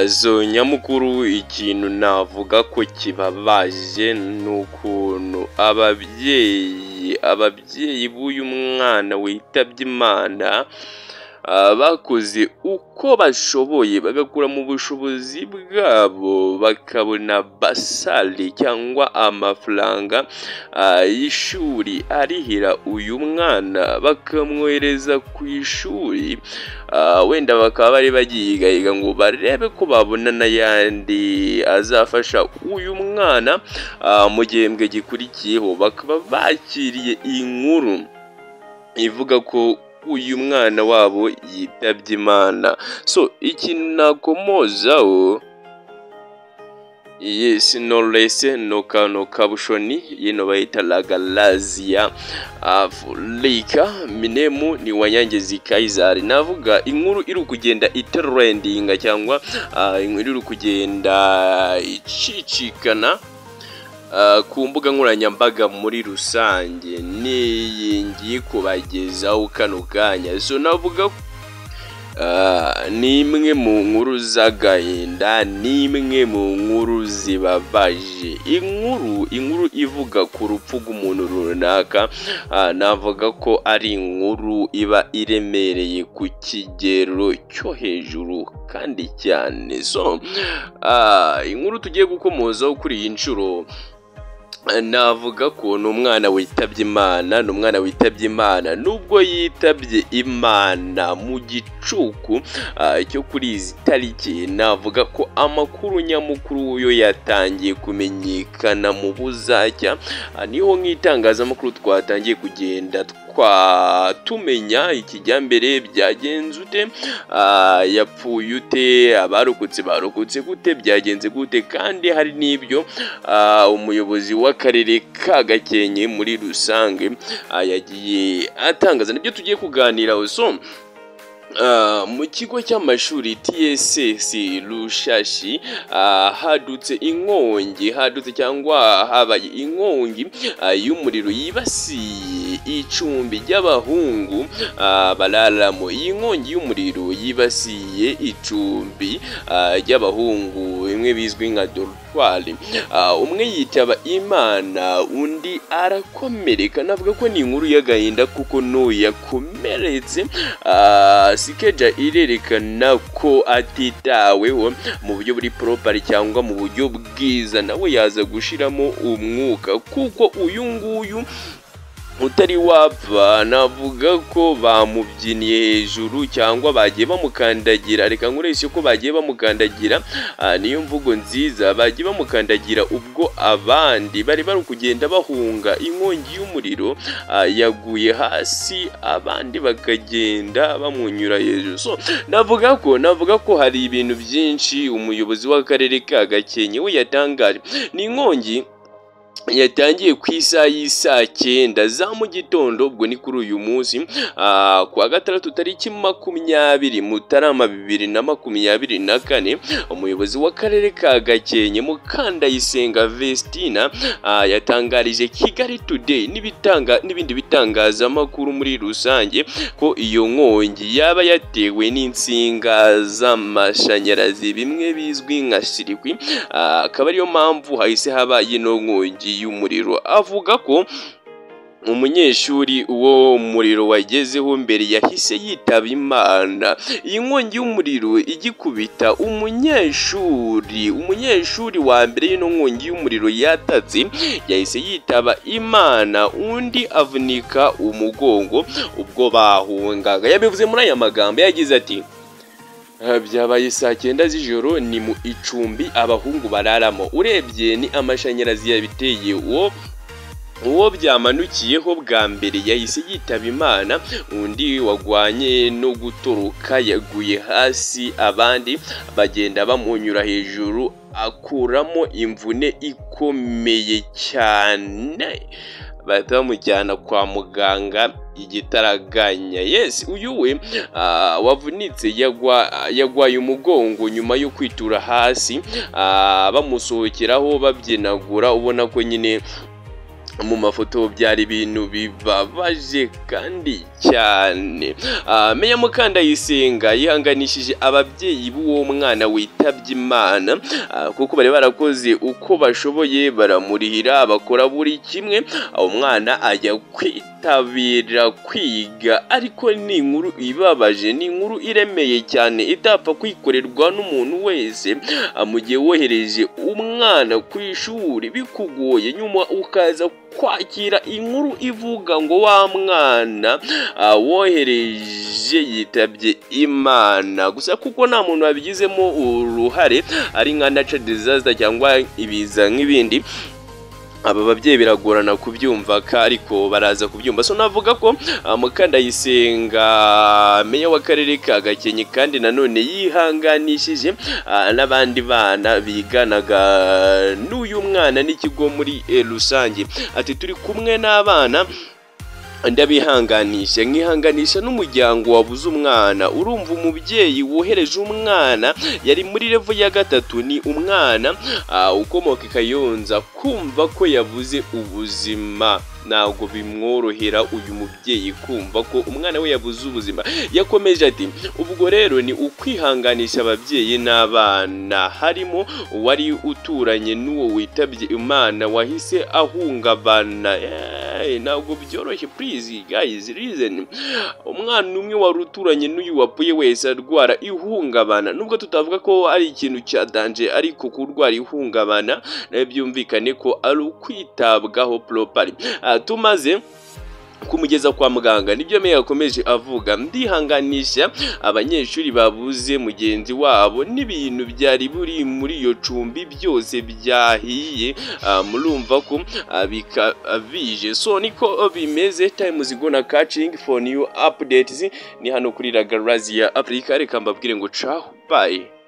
zo nyamukuru ikintu navuga ko kibabaje ni ukuntu ababyeyi ababyeyi b'uyu mwana witabye imana bakoze uko bashoboye bagakura mu bushobozi bwabo bakabona basari cyangwa amafaranga y'ishuri arihira uyu mwana bakamwohereza ku ishuri wenda bakaba bari bagiyigayiga ngo barebe ko babona n'ayandi azafasha uyu mwana mu gihembwe gikurikiyeho bakaba bakiriye inkuru ivuga ko uyu mwana wabo yitabye imana so ikintu nakomozaho iyi sinorese noka noka bushoni yino bayita ragaraziya afurika minemu ni wanyangezi kayizari navuga inkuru iri kugenda iterendinga cyangwa inkuru iri kugenda icicikana ku mbuga nkoranyambaga muri rusange n'iyi ngiye kubagezaho kano kanya so navuga ko ni imwe mu nkuru z'agahinda ni imwe mu nkuru zibabaje inkuru inkuru ivuga ku rupfu rw'umuntu runaka navuga ko ari inkuru iba iremereye ku kigero cyo hejuru kandi cyane so inkuru tugiye gukomozaho kuri iyi nshuro navuga ko ni umwana witabye imana ni umwana witabye imana nubwo yitabye imana mu gicuku cyo kuri izi tariki navuga ko amakuru nyamukuru yo yatangiye kumenyekana mu buzacya niho nk'itangazamakuru twatangiye kugenda tumenya ikijyambere byagenze ute yapfuye ute abarokotse barokotse gute byagenze gute kandi hari n'ibyo umuyobozi w'akarere ka gakenke muri rusange yagiye atangaza nibyo tugiye kuganiraho so mu kigo cy'amashuri TSS rushashi hadutse inkongi hadutse cyangwa habaye inkongi y'umuriro yibasiye icumbi ry'abahungu bararamo iyi nkongi y'umuriro yibasiye icumbi ry'abahungu bimwe bizwi nka dorutwari umwe yitaba imana undi arakomereka navuga ko ni inkuru y'agahinda kuko yakomeretse sikeja irerekana ko atitaweho mu buryo buri poropari cyangwa mu buryo bwiza nawe yaza gushiramo umwuka kuko uyu nguyu utari wapfa navuga ko bamubyiniye hejuru cyangwa bagiye bamukandagira reka nkoreshe ko bagiye bamukandagira niyo mvugo nziza bagiye bamukandagira ubwo abandi bari bari kugenda bahunga inkongi y'umuriro yaguye hasi abandi bakagenda bamwunyura hejuru so navuga ko navuga ko hari ibintu byinshi umuyobozi w'akarere ka gakenke we yatangaje ni inkongi yatangiye ku isaha y'isaa cyenda za mu gitondo ubwo ni kuri uyu munsi kuwa gatandatu tariki makumyabiri mutarama bibiri na makumyabiri na kane umuyobozi w'akarere ka gakenke mukandayisenga vestina yatangarije kigali today n'ibindi bitangazamakuru muri rusange ko iyo nkongi yaba yatewe n'insinga z'amashanyarazi bimwe bizwi nka sirikwi akaba ariyo mpamvu hahise haba ino nkongi y'umuriro avuga ko umunyeshuri uwo muriro wagezeho mbere yahise yitaba imana iyi nkongi y'umuriro igikubita umunyeshuri umunyeshuri wa mbere y'ino nkongi y'umuriro yatatse yahise yitaba imana undi avunika umugongo ubwo bahungaga yabivuze muri aya magambo yagize ati byabaye saa cyenda z'ijoro ni mu icumbi abahungu bararamo urebye ni amashanyarazi yabiteye uwo uwo byamanukiyeho bwa mbere yahise yitaba imana undi wagwanye no gutoroka yaguye hasi abandi bagenda bamunyura hejuru akuramo imvune ikomeye cyane bahita bamujyana kwa muganga igitaraganya yesi uyu we wavunitse yagwaye umugongo nyuma yo kwitura hasi bamusohokeraho babyinagura ubona ko nyine mu mafoto byari ibintu bibabaje kandi cyane Ah, meya mukandayisenga yihanganishije ababyeyi b'uwo mwana witabye imana ah, kuko bari barakoze uko bashoboye baramurihira bakora buri kimwe ah, umwana ajya kwitabira kwiga ariko ni inkuru ibabaje ni inkuru iremeye cyane itapfa kwikorerwa n'umuntu wese Ah, mu gihe wohereje umwana ku ishuri bikugoye nyuma ukaza kwakira inkuru ivuga ngo wa mwana ah, wohereje yitabye imana gusa kuko nta muntu wabigizemo uruhare ari nka natural disaster cyangwa ibiza nk'ibindi aba babyeyi biragorana kubyumva ka- ariko baraza kubyumva so navuga ko ah, mukandayisenga meya w'akarere ka gakenke kandi nanone yihanganishije ah, n'abandi bana biganaga n'uyu mwana n'ikigo muri eh, rusange ati turi kumwe n'abana ndabihanganisha nkihanganisha n'umuryango wabuze umwana urumva umubyeyi wohereje umwana yari muri revo ya gatatu ni umwana ah, ukomoka i kayonza kumva ko yabuze ubuzima ntabwo bimworohera uyu mubyeyi kumva ko umwana we yabuze ubuzima yakomeje ati ubwo rero ni ukwihanganisha ababyeyi n'abana harimo uwari uturanye n'uwo witabye imana wahise ahungabana Eh, ntabwo byoroshye please guys listen umwana umwe wari uturanye n'uyu wapfuye wese arwara ihungabana nubwo tutavuga ko ari ikintu cya danje ariko kurwara ihungabana nayo byumvikane ko ari ukwitabwaho poropari tumaze kumugeza kwa muganga nibyo meya yakomeje avuga ndihanganisha abanyeshuri babuze mugenzi wabo n'ibintu byari buri muri iyo cumbi byose byahiye ah, murumva ko ah, bika- ah, bije so niko bimeze time is gonna catching for new updates ni hano kuri ragarazi ya afurika reka mbabwire ngo cahu bye